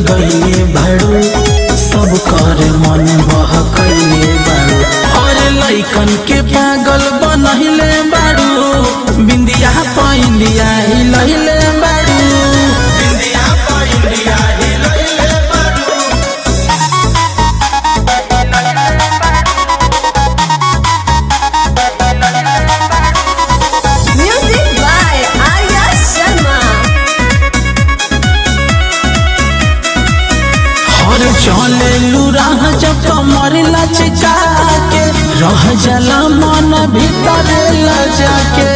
लगैले बाड़ू सब कर मन बहकैले बाड़ू और लैकन के पागल बनहिले बाड़ू बिंदिया पैंदिया हिलैले बाड़ू बिंदिया पैंदिया हिलैले बाड़ू Music by Arya Sharma. और चले राह जब कमर लचका के रह जला मन भीतर लजा के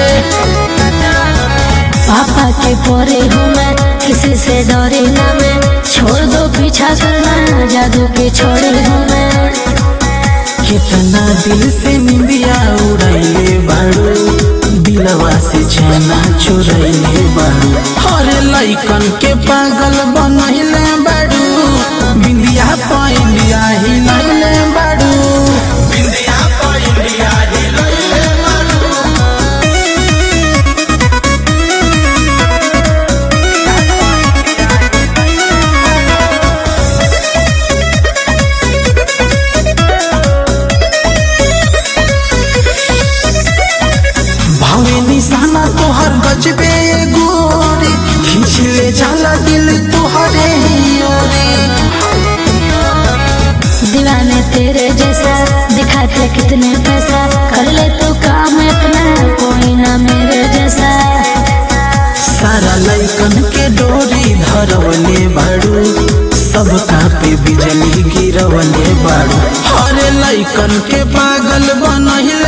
पापा के परे हूँ मैं किसी से डरी ना मैं छोड़ दो पीछा करना जादू के छोड़ी हूँ मैं कितना दिल से निंदिया उड़ैले बाड़ू दिलवा से चैना चुरैले बाड़ू और लैकन के पागल बनैले बाड़ू बिंदिया पैंदिया हिलैले बाड़ू बिंदिया पैंदिया हिलैले बाड़ू भावे निशाना तोहर गजबे गोरी खींच ले जाला दिल तोहरे ही ओरे दीवाने तेरे जैसा दिखाते कितने पैसा कर ले तो काम अपना कोई ना मेरे जैसा सारा लैकन के डोरी धरवले बाड़ू सबका पे बिजली गिरवले बाड़ू हरे लैकन के पागल बनहिले